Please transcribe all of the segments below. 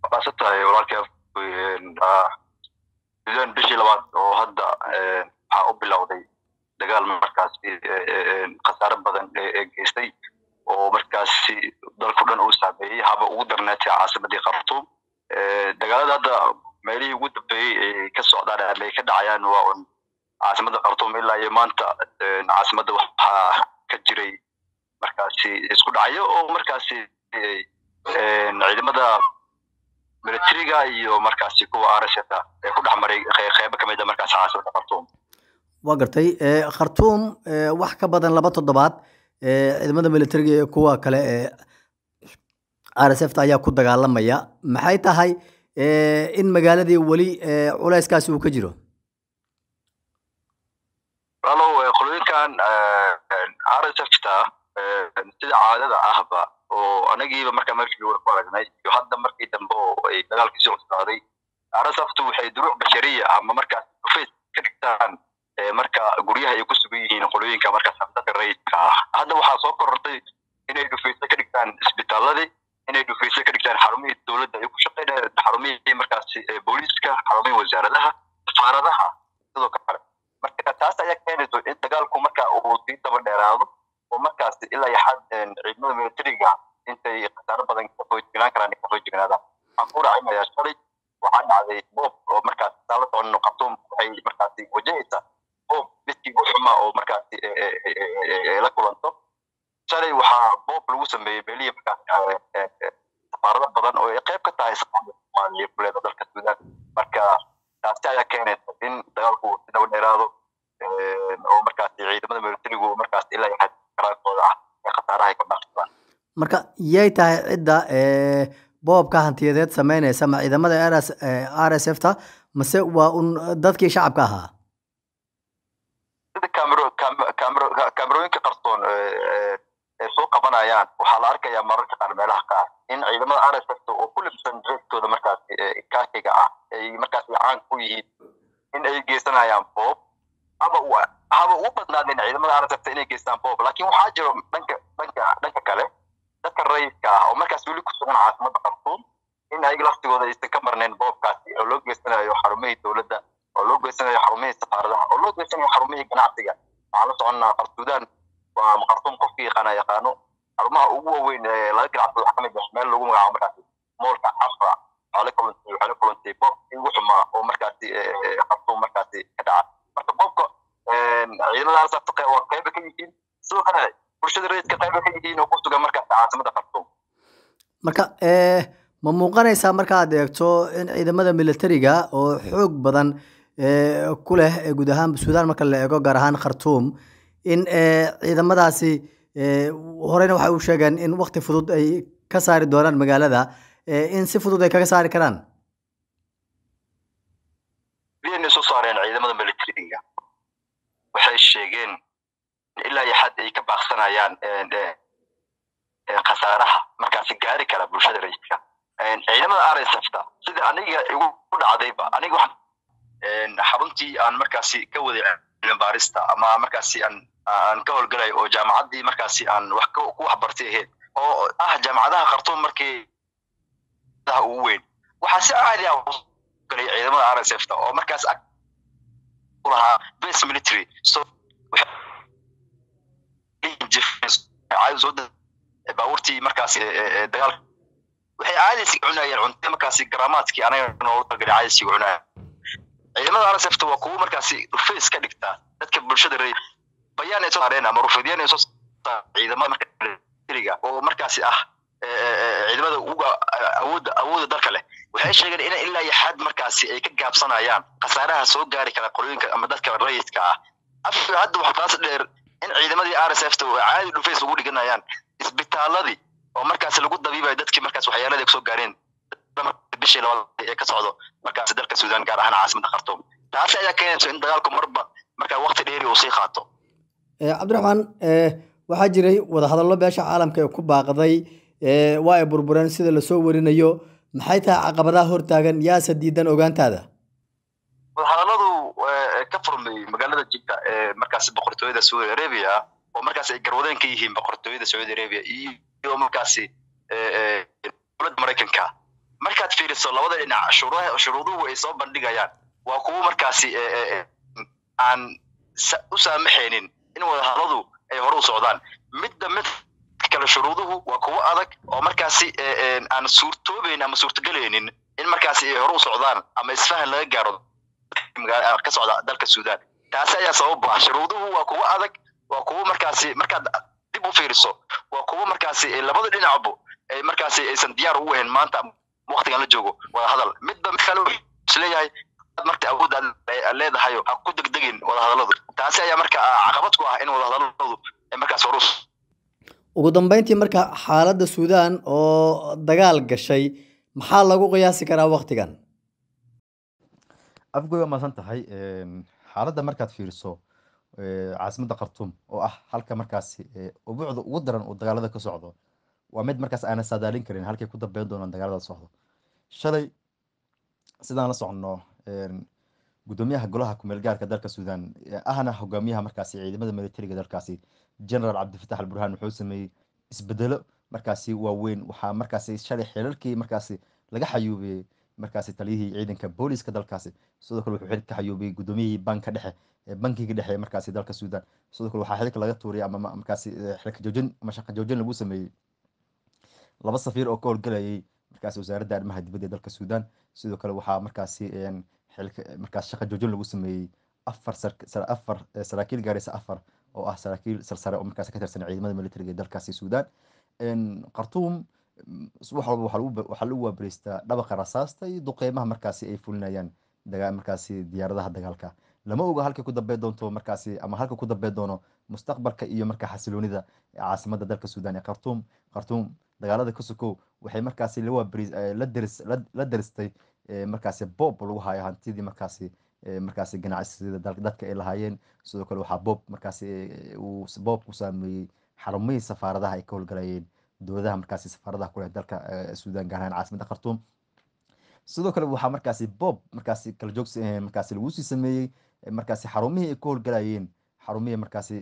maasan tahay walaalkii sudan bishii labaad oo hadda waxaa u bilowday dagaal markaasi khasaare badan ee geystay oo markaasi dalku dhan uu saameeyey haba ugu darnaatay caasimadii khartuum dagaalada hadda meelihii ugu dambeeyey ay ka socdaan ama ay ka dhacayaan waa un caasimada khartuum ilaa iyo maanta caasimadda waxaa ka jiray markaasi isku dhacyo oo markaasi ciidamada militariga iyo markaasi kuwa rsfa ee ku dhex maray qeybo kamid a markaasi caasimada khartuum waa gartay khartuum wax ka badan laba toddobaad ciidamada militariga iyo kuwa kale ee r s f ta ayaa ku dagaalamaya maxay tahay in magaaladii weli culeyskaasi uu ka jiro walow qolooyinkan r s f ta sida caadada ahba oo anagiiba markaa meeshii wada ku aragnay iyo hadda markii dambe oo ay dagaalkii soo cusbaaday r s f tu waxay duruuc bashariya ama markaas face ka dhigtaan marka guryaha ay ku sugan yihiin qolooyinka markaas dadka rayidka ah hadda waxaa soo korortay inay dhufayso ka dhigtaan isbitaaladii inay dhufayso ka dhigtaan xarumihii dowladda ay ku shaqeynayaan xarumihii markaasi booliiska xarumihii wasaaradaha safaaradaha sidoo kale marka taas ayaa keenayso in dagaalku marka uu sii daba dheeraado oo markaasi ilaa iyo xad ciidamada militariga intay khasaaro badan kasoo jignaan karaan kasoo jignaadaan waxaan ku raacimayaa shalay waxaa dhacday boob oo markaas saala soconno khartuum waxay markaasi wajahaysaa boob midkii u xumaa oo markaasi la kulanto shalay waxaa boob lagu sameeyey meelihii markaas safaarado badan oo ay qayb ka tahay safaarada soomaaliya kuleeda dalka suudaan marka taasi ayaa keenaysa in dagaalku si daba dheeraado oo markaasi ciidamada militarigu markaas ilaa iyo xad karaankooda ah ee khasaaraha ay ka dhaafsadaan marka yay tahay cidda boobka hantiyadeed sameynaysa ma ciidamada rs r s f ta mase waa un dadkii shacabka ahaa sida camero camero camerooyinka qarsoon ay soo qabanayaan waxaa la arkayaa mararka qaar meelaha qaar in ciidamada r s f ta oo ku libsan dreeskooda markaasi kaakiga ah ay markaasi caan ku yihiin in ay geysanayaan boob haba haba ugu badnaadeen ciidamada r s f ta inay geystaan boob laakiin waxaa jiro dhanka dhanka dhanka kale dadka rayidka ah oo markaas weli ku sugan caasimada khartuum in ayaga laftigooda aysan ka marnayn boobkaasi oo loo geysanayo xarumihii dowladda oo loo geysanayo xarumihii safaaradaha oo loo geysanayo xarumihii ganacsiga waxaan la soconnaa qarsuudaan waa khartuum qofkii yaqaana yaqaano xarumaha ugu waaweyn ee laga ganacsado waxaa kamid ah meel lagu magacaabo markaasi moolka cafra waxaa la kulantay waxaa la kulantay boobkii ugu xumaa oo markaasi khartuum markaasi ka dhaca marka boobka ciidamada arsafta waa qayba ka yihiin sidoo kale bulshada rayidka qayba ka yihiin oo ku sugan markaasi caasimada khartuum marka ma muuqanaysaa markaad eegto in ciidamada militariga oo xoog badan ku leh guud ahaan suudaan marka la eego gaar ahaan khartuum in ciidamadaasi horeyna waxay u sheegeen in wakti fudud ay ka saari doonaan magaalada in si fudud ay kaga saari karaan biyanay soo saareen ciidamada militariga waxay sheegeen ilaa iyo xad ay ka baaqsanayaan khasaaraha markaasi gaari kara bulshada rayidka ciidamada r s f ta sida aniga igu dhacdayba aniga xaruntii aan markaasi ka waday baarista ama markaasi aan aan ka howlgalay oo jaamacaddii markaasi aan wax ku waxbartay ahayd oo ah jaamacadaha khartuum markii ugu weyn waxaa si caadi ah galay ciidamada r s f ta oo markaas lahaa base military so baabuurtii markaasi dagaalka waxay caadisi cunayeen cunte markaasi garaamaadkii anaga noogu talgalay caadisi cunaya ciidamada r s f ta waa kuwo markaasi face ka dhigtaa dadka bulshada rayid bayaan ay soo saareen ama rufidiyaan ay soo ciidamada militariga oo markaasi ah ciidamada uga awoodda awoodda dalka leh waxay sheegeen in ilaa iyo xad markaasi ay ka gaabsanayaan khasaaraha soo gaari kara qolooyinka ama dadka rayidka ah afka hadda waxaa taas dheer in ciidamadii r s f ta oo caadi dhufays ugu dhiganayaan isbitaaladii oo markaasi lagu dabiibayo dadkii markaas waxyaaladii kusoo gaareen bishii labaad ee ka socdo markaasi dalka suudaan gaar ahaan caasimada khartuum taasi ayaa keenayso in dagaalku marba markaa wakti dheeri uu sii qaato cabdiraxmaan waxaa jiray wadahadallo beesha caalamka ee ku baaqday waa ay burbureen sida lasoo warinayo maxay tahay caqabadaha hortaagan yaase diidan ogaantaada wadahadalladu ka furmay magaalada jidda ee markaasi boqortooyada saudi arabia oo markaas ay garwadeen ka yihiin boqortooyada saudi arabia iyo markaasi dowladda maraykanka markaad fiiriso labada dhinac shuruudaha shuruuduhu ay soo bandhigayaan waa kuwo markaasi aan u saamaxaynin in wadahadladu ay hore u socdaan midda mid kale shuruuduhu waa kuwo adag oo markaasi aan suurtoobayn ama suurtagelaynin in markaasi ay hore u socdaan ama isfahan laga gaaro ka socda dalka suudaan taasi ayaa sabab ah shuruuduhu waa kuwo adag waa kuwo markaasi markaad dib u fiiriso waa kuwo markaasi labada dhinacbu ay markaasi aysan diyaar ugu ahayn maanta waktigan la joogo wada hadal midba mid kale isleeyahay marka awood aad leedahay ha ku degdegin wadahadaladu taasi ayaa marka caqabad ku ah in wadahadaladu ay markaas horus ugu dambeyntii marka xaaladda suudaan oo dagaal gashay maxaa lagu qiyaasi karaa waktigan afgoy waa maasan tahay xaaladda markaad fiiriso caasimadda khartuum oo ah halka markaasi ubuucda ugu daran uu dagaalada ka socdo waa mid markaas aanan saadaalin karin halkay ku dambeyn doonaan dagaalada socdo shalay sidaan la soconno gudoomiyaha golaha kumeel gaarka dalka suudaan ahna hogaamiyaha markaasi ciidamada militariga dalkaasi general cabdifatax al burhaan wuxuu sameeyey isbedelo markaasi waaweyn waxaa markaasi shalay xilalkii markaasi laga xayuubiyey markaasi taliyihii ciidanka booliska dalkaasi sidoo kale wuxuu xilka ka xayuubiyey gudoomiyihii banka dhexe bankiga dhexe markaasi dalka suudaan sidoo kale waxaa xilka laga tuuriyay ama markaasi xilka joojin ama shaqa joojin lagu sameeyey laba safiir oo ka howlgelayay markaasi wasaaradda arrimaha dibadda ee dalka suudaan sidoo kale waxaa markaasi xilka markaas shaqa joojin lagu sameeyey afar afar saraakiil gaaraysa afar oo ah saraakiil sarsare oo markaasi ka tirsan ciidamada militariga ee dalkaasi suudaan khartuum wax walba waxaa lagu waabariystaa dhabaqa rasaasta iyo duqeymaha markaasi ay fulinayaan markaasi diyaaradaha dagaalka lama oga halka ku dambey doonto markaasi ama halka ku dambey doono mustaqbalka iyo markaa xasiloonida caasimadda dalka suudaan ee khartuum khartuum dagaalada ka sokow waxay markaasi la daristay markaasi boob lagu hayo hantidii markaasi markaasi ganacsiyada dadka ay lahaayeen sidoo kale waxaa boob markaasi uu boob ku saameeyey xarumihii safaaradaha ay ka howlgalayeen dowladaha markaasi safaaradaha kuleh dalka suudaan gaar ahaan caasimadda khartuum sidoo kale waxaa markaasi boob markaasi kala joogsi markaasi lagu sii sameeyey markaasi xarumihii ay ka howlgalayeen xarumihii markaasi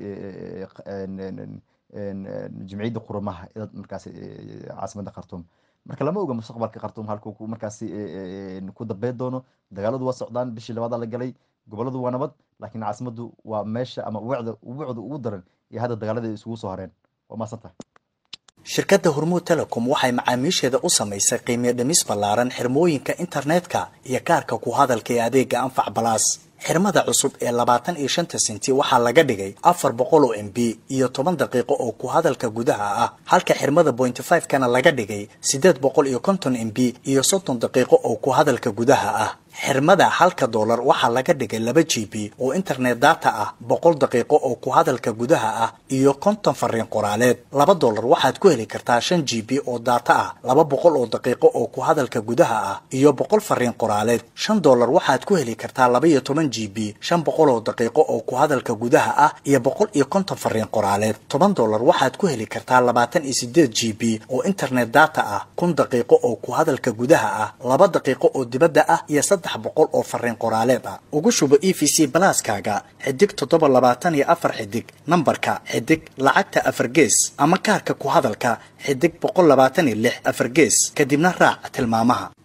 jimciyadda qurumaha markaasi caasimadda khartuum marka lama oga mustaqbalka khartuum halkuu markaasi ku dambeyn doono dagaaladu waa socdaan bishii labaada la galay goboladu waa nabad laakiin caasimaddu waa meesha ama ubuucda ubuucda ugu daran iyo hadda dagaalada ay isugu soo hareen waa maasantahay shirkadda hormuud telecom waxay macaamiisheeda u samaysay qiimiyo dhimis ballaaran xirmooyinka internetka iyo kaarka ku hadalka ee adeega anfac balaas xirmada cusub ee labaatan iyo shanta senti waxaa laga dhigay afar boqol oo m b iyo toban daqiiqo oo ku hadalka gudaha ah halka xirmada pointy five kana laga dhigay siddeed boqol iyo konton m b iyo soddon daqiiqo oo ku hadalka gudaha ah xirmada halka doolar waxaa laga dhigay laba g b oo internet data ah boqol daqiiqo oo ku hadalka gudaha ah iyo konton fariin qoraaleed laba doolar waxaad ku heli kartaa shan g b oo data ah laba boqol oo daqiiqo oo ku hadalka gudaha ah iyo boqol fariin qoraaleed shan doolar waxaad ku heli kartaa laba iyo toban g b shan boqol oo daqiiqo oo ku hadalka gudaha ah iyo boqol iyo konton fariin qoraaleed toban doolar waxaad ku heli kartaa labaatan iyo sideed g b oo internet data ah kun daqiiqo oo ku hadalka gudaha ah laba daqiiqo oo dibadda ah iyo saddex boqol oo fariin qoraaleed ah ugu shubo e v c balaaskaaga xidig toddoba labaatan iyo afar xidig nambarka xidig lacagta afar gees ama kaarka ku hadalka xidig boqol labaatan iyo lix afar gees kadibna raac tilmaamaha